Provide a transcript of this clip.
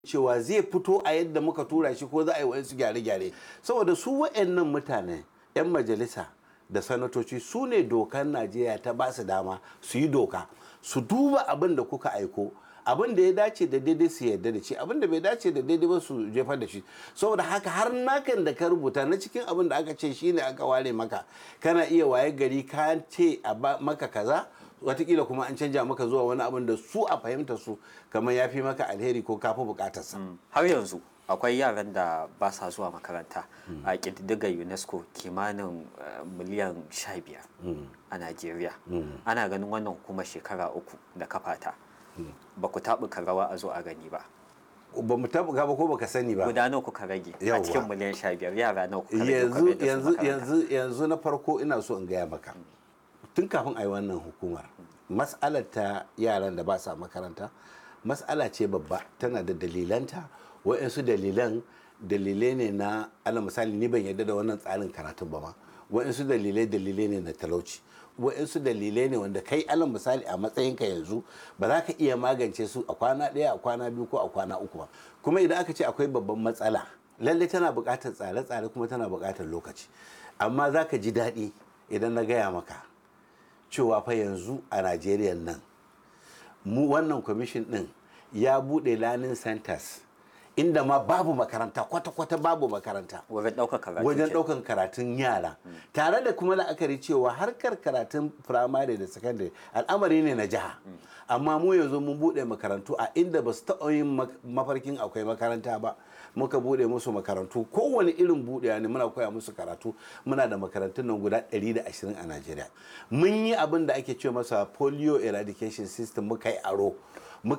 cewa zai fito a yadda muka tura shi ko za a yi wa'insu gyare-gyare saboda su wa'annan mutane 'yan majalisa da sanatoci su ne dokar najeriya ta ba su dama su yi doka su duba abin da kuka aiko abin da ya dace da daidai su yarda da shi abin da bai dace da daidai ba su jefar da shi saboda haka har nakan da ka rubuta na cikin abin da aka ce shine aka ware maka kana iya waye gari ka ce a maka kaza watakila kuma an canja maka zuwa wani abin da su a fahimta su kamar ya fi maka alheri ko kafi bukatarsa har yanzu akwai yaran da ba sa zuwa makaranta a ƙididdigar unesco kimanin miliyan 15 a najeriya ana ganin wannan hukumar shekara uku da kafata ba ku taɓuka rawa a zo a gani ba ba mu taɓuka ba ko baka sani ba guda nawa kuka rage a Yawwa. cikin miliyan 15 yara nawa kuka rage yanzu kuka mai da su yanzu makaranta? yanzu yanzu na farko ina so in gaya maka tun kafin a yi wannan hukumar mas'alar ta yaran da ba sa makaranta mas'ala ce babba tana da dalilanta wa'insu dalilan dalilai ne na ala misali ni ban yarda da wannan tsarin karatun ba ma wa'insu dalilai dalilai ne na talauci wa'insu dalilai ne wanda kai alal misali a matsayinka yanzu ba za ka iya magance su a kwana ɗaya a kwana biyu ko a kwana uku ba kuma idan aka ce akwai babban matsala lallai tana buƙatar tsare-tsare kuma tana buƙatar lokaci amma za ka ji daɗi idan na gaya maka cewa fa yanzu a najeriya nan mu wannan kwamishin ɗin ya buɗe learning centers inda ma babu makaranta kwata-kwata babu makaranta wajen ɗaukar karatu wajen ke- ɗaukan karatun yara tare da kuma la'akari cewa harkar karatun firamare da sakandare al'amari ne na jiha amma mu yanzu mun buɗe makarantu a inda ba su taɓa yin mak- mafarkin akwai makaranta ba muka buɗe musu makarantu kowane irin buɗewa ne muna koya musu karatu muna da makarantun nan guda 120 a najeriya mun yi abin da ake ce masa polio eradication system muka yi aro